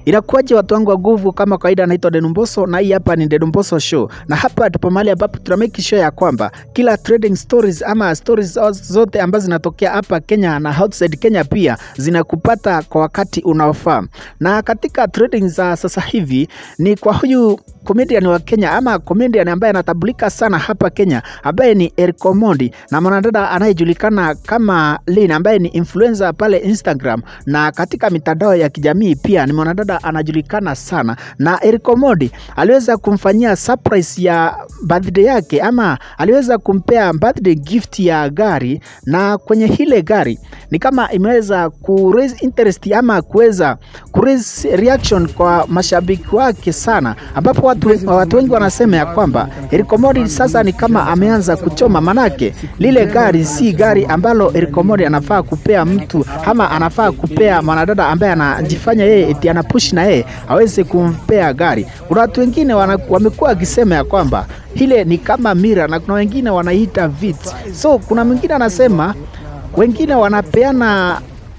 Inakuwaje watu wangu wa nguvu, kama kawaida, naitwa Dedumboso na hii hapa ni Dedumboso Show, na hapa tupo mahali ambapo tuna make sure ya kwamba kila trading stories ama stories zote ambazo zinatokea hapa Kenya na outside Kenya pia zinakupata kwa wakati unaofaa. Na katika trading za sasa hivi ni kwa huyu comedian wa Kenya ama comedian ambaye anatambulika sana hapa Kenya ambaye ni Eric Omondi na mwanadada anayejulikana kama Lynn ambaye ni influencer pale Instagram na katika mitandao ya kijamii pia ni mwanadada anajulikana sana, na Eric Omondi aliweza kumfanyia surprise ya birthday yake ama aliweza kumpea birthday gift ya gari, na kwenye hile gari ni kama imeweza ku raise interest ama kuweza ku raise reaction kwa mashabiki wake sana, ambapo watu, watu wengi wanasema ya kwamba Eric Omondi sasa ni kama ameanza kuchoma, manake lile gari si gari ambalo Eric Omondi anafaa kupea mtu ama anafaa kupea mwanadada ambaye anajifanya yeye eti anapush na yeye aweze kumpea gari. Kuna watu wengine wana- wamekuwa wakisema ya kwamba ile ni kama mira na kuna wengine wanaita vit. So kuna mwingine anasema wengine wanapeana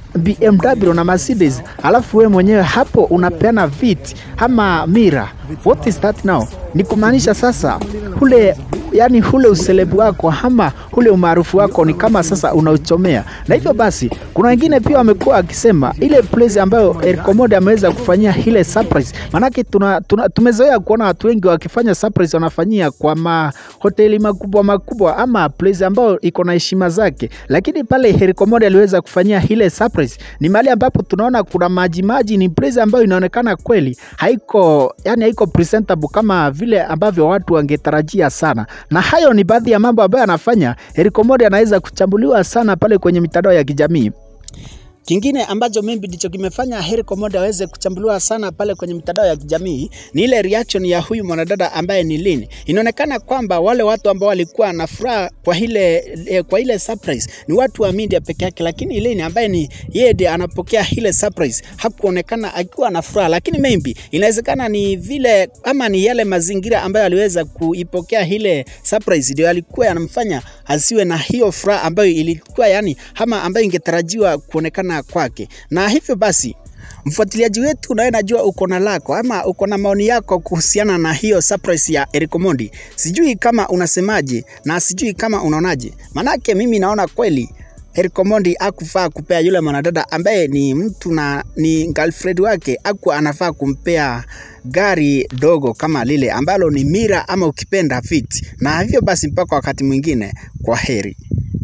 BMW na Mercedes, alafu we mwenyewe hapo unapeana vit ama mira. What is that now? Ni kumaanisha sasa ule yani ule uselebu wako ama ule umaarufu wako ni kama sasa unauchomea, na hivyo basi kuna wengine pia wamekuwa wakisema ile place ambayo Eric Omondi ameweza kufanyia ile surprise, manake tuna, tuna, tumezoea kuona watu wengi wakifanya surprise wanafanyia kwa mahoteli makubwa makubwa ama place ambayo iko na heshima zake, lakini pale Eric Omondi aliweza kufanyia ile surprise ni mahali ambapo tunaona kuna maji maji, ni place ambayo inaonekana kweli haiko yani haiko presentable kama vile ambavyo watu wangetarajia sana, na hayo ni baadhi ya mambo ambayo anafanya Eric Omondi anaweza kuchambuliwa sana pale kwenye mitandao ya kijamii. Kingine ambacho maybe ndicho kimefanya Eric Omondi aweze kuchambuliwa sana pale kwenye mitandao ya kijamii ni ile reaction ya huyu mwanadada ambaye ni Lynn. Inaonekana kwamba wale watu ambao walikuwa na furaha kwa ile eh, kwa ile surprise ni watu wa media peke yake, lakini Lynn ambaye ni yeye ndiye anapokea ile surprise hakuonekana akiwa na furaha, lakini maybe inawezekana ni vile ama ni yale mazingira ambayo aliweza kuipokea ile surprise ndio alikuwa yanamfanya asiwe na hiyo furaha ambayo ilikuwa yani ama ambayo ingetarajiwa kuonekana kwake, na hivyo basi mfuatiliaji wetu, nawe najua uko na lako ama uko na maoni yako kuhusiana na hiyo surprise ya Eric Omondi. Sijui kama unasemaje na sijui kama unaonaje, manake mimi naona kweli Eric Omondi akufaa kupea yule mwanadada ambaye ni mtu na ni girlfriend wake, aku anafaa kumpea gari dogo kama lile ambalo ni mira ama ukipenda fit. Na hivyo basi, mpaka wakati mwingine, kwa heri.